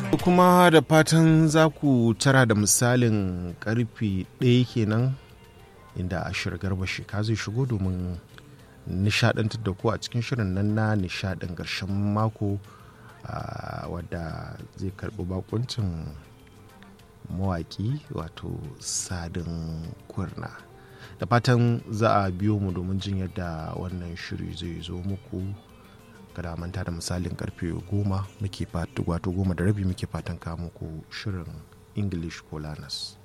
kuma da fatan za ku tara da misalin karfe ɗaya kenan inda ashir garba sheka zai shigo domin nishadantar da ku a cikin shirin nan na nishadin ƙarshen mako wadda zai karɓi bakuncin mawaki wato sadin kurna da fatan za a biyo mu domin jin yadda wannan shiri zai zo muku kada manta da misalin karfe goma muke wato goma da rabi muke fatan kawo muku shirin english ko lanas